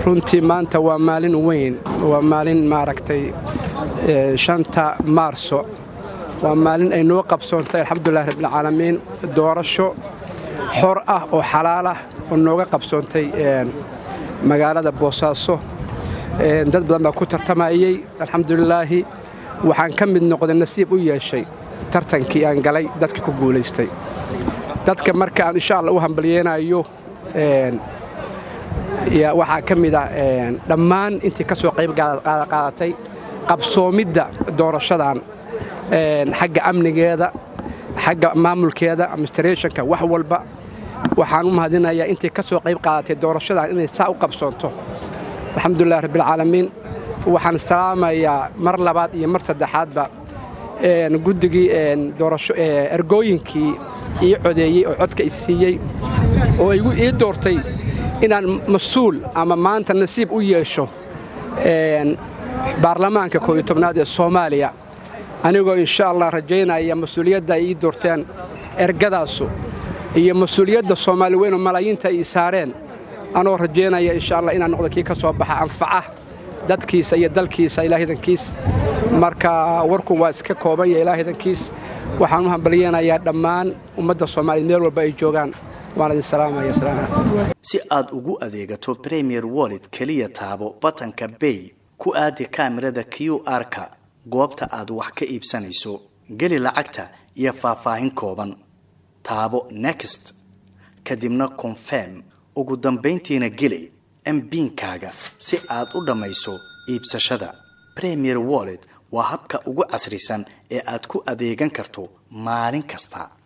runtii maanta waa maalin weyn waa maalin maaragtay shanta maarso waa maalin ay noo qabsoontay alxamdulilahi rabbilcaalamiin doorasho xor ah oo xalaal ah oo nooga qabsoontay magaalada boosaaso dad badan baa ku tartamayey alxamdulilaahi waxaan ka mid noqday nasiib u yeeshay tartankii aan galay dadkii ku guulaystay dadka marka aan insha alla u hambalyeenayo waxaa ka mid ah dhammaan intii ka soo qayb qaadatay qabsoomidda doorashadan xagga amnigeeda xagga maamulkeeda administrationka wax walba waxaan u mahadinayaa intii ka soo qayb qaadatay doorashadan inay saa u qabsoonto alxamdulilahi rabbilcaalamiin waxaan salaamayaa mar labaad iyo mar saddexaadba guddigii doorasho ergooyinkii ii codeeyey oo codka i siiyey oo igu ii doortay inaan mas-uul ama maanta nasiib u yeesho baarlamaanka koob iyo tobnaad ee soomaaliya anigoo insha allah rajaynaya mas-uuliyadda ay ii doorteen ergadaasu iyo mas-uuliyadda soomaali weyn oo malaayiinta ay ii saareen anoo rajaynaya insha allah inaan noqdo kii ka soo baxa anfaca dadkiisa iyo dalkiisa ilaahidankiis marka warku waa iska kooban ya ilaahidankiis waxaan u hambalyeenayaa dhammaan ummadda soomaaliya meel walba ay joogaan waan idin salaamaya si aad ugu adeegato premier wallet keliya taabo batanka bay ku aadi kaamirada q r-ka goobta aad wax ka iibsanayso geli lacagta iyo faahfaahin kooban taabo next kadibna confirm ugu dambayntiina geli mbiinkaaga si aad u dhammayso iibsashada premier wallet waa habka ugu casrisan ee aad ku adeegan karto maalin kasta